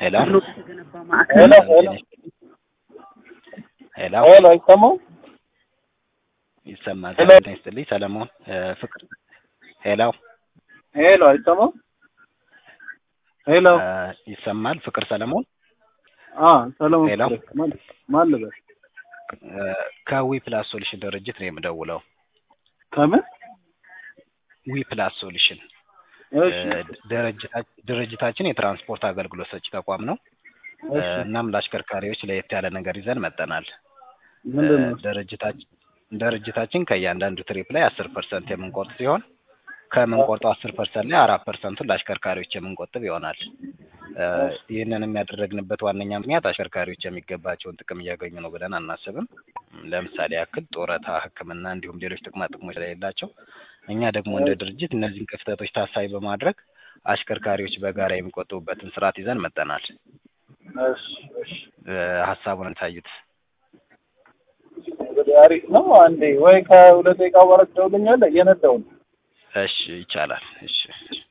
ሄሎ ሄሎ ሄሎ ሄሎ ሄሎ አይሰማም? ይሰማል። ሄሎ። ጤና ይስጥልኝ ሰለሞን እ፣ ፍቅር ሄሎ ሄሎ አይሰማም? ሄሎ እ፣ ይሰማል። ፍቅር ሰለሞን አ ሰለሞን ሄሎ። ፍቅሬ። ማን ማን ልበል? እ፣ ከዊ ፕላስ ሶሉሽን ድርጅት ነው የምደውለው። ከምን? ዊ ፕላስ ሶሉሽን እሺ እ፣ ድርጅታ- ድርጅታችን የትራንስፖርት አገልግሎት ሰጪ ተቋም ነው። እ፣ እሺ እናም ለአሽከርካሪዎች ለየት ያለ ነገር ይዘን መጠናል። ምንድን ነው? ድርጅታችን ድርጅታችን ከእያንዳንዱ ትሪፕ ላይ አስር ፐርሰንት የምንቆርጥ ሲሆን ከምንቆርጠው አስር ፐርሰንት ላይ አራት ፐርሰንቱን ለአሽከርካሪዎች የምንቆጥብ ይሆናል። እ፣ ይህንንም ያደረግንበት ዋነኛ ምክንያት አሽከርካሪዎች የሚገባቸውን ጥቅም እያገኙ ነው ብለን አናስብም። ለምሳሌ ያክል ጡረታ፣ ሕክምና እንዲሁም ሌሎች ጥቅማ ጥቅሞች ስለሌላቸው እኛ ደግሞ እንደ ድርጅት እነዚህን ክፍተቶች ታሳቢ በማድረግ አሽከርካሪዎች በጋራ የሚቆጥቡበትን ስርዓት ይዘን መጠናል። እሺ እሺ እ፣ ሀሳቡን እንታዩት። እንግዲህ አሪፍ ነው። አንዴ ወይ ከሁለት ደቂቃ በኋላ ትደውልኛለህ? እየነዳሁ ነው። እሺ ይቻላል። እሺ